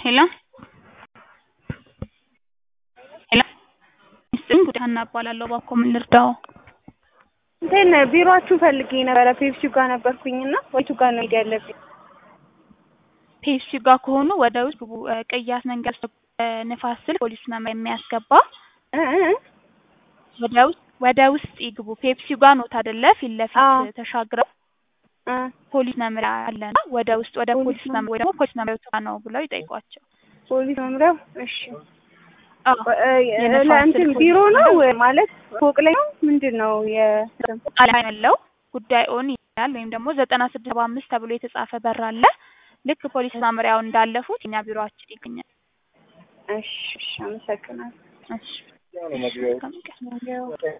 ሄሎ ሄሎ ይስጥልኝ ጉዳይ ሀና እባላለሁ። እባክዎ ምን ልርዳዎ? እንትን ቢሮአችሁ ፈልጌ ነበረ ፔፕሲ ጋር ነበርኩኝና ወይቱ ጋር ነው ሄድ ያለብኝ? ፔፕሲ ጋር ከሆኑ ወደ ውስጥ ግቡ። እ ቅያስ መንገድ እ ንፋስ ስልክ ፖሊስ መምሪያ የሚያስገባ እ እ ወደ ውስጥ ወደ ውስጥ ይግቡ። ፔፕሲ ጋር ኖት አይደለ? ፊት ለፊት አዎ። ተሻግረው እ ፖሊስ መምሪያ አለና ወደ ውስጥ ወደ ፖሊስ ፖሊስ መምሪያ ወይ ደግሞ ፖሊስ መምሪያው ጋር ነው ብለው ይጠይቋቸው። ፖሊስ መምሪያው እሺ። አዎ እ የንፋስ ለእንትን ስልክ ቢሮ ፖሊስ ነው መምሪያ ማለት ፎቅ ላይ ነው ምንድን ነው የ ቃል ያለው ጉዳይ ኦን ይላል ወይም ደግሞ ዘጠና ስድስት ሰባ አምስት ተብሎ የተጻፈ በር አለ። ልክ ፖሊስ መምሪያው እንዳለፉት እኛ ቢሮአችን ይገኛል። እሺ እሺ አመሰግናለሁ። እሺ እሺ፣ መልካም ቀን።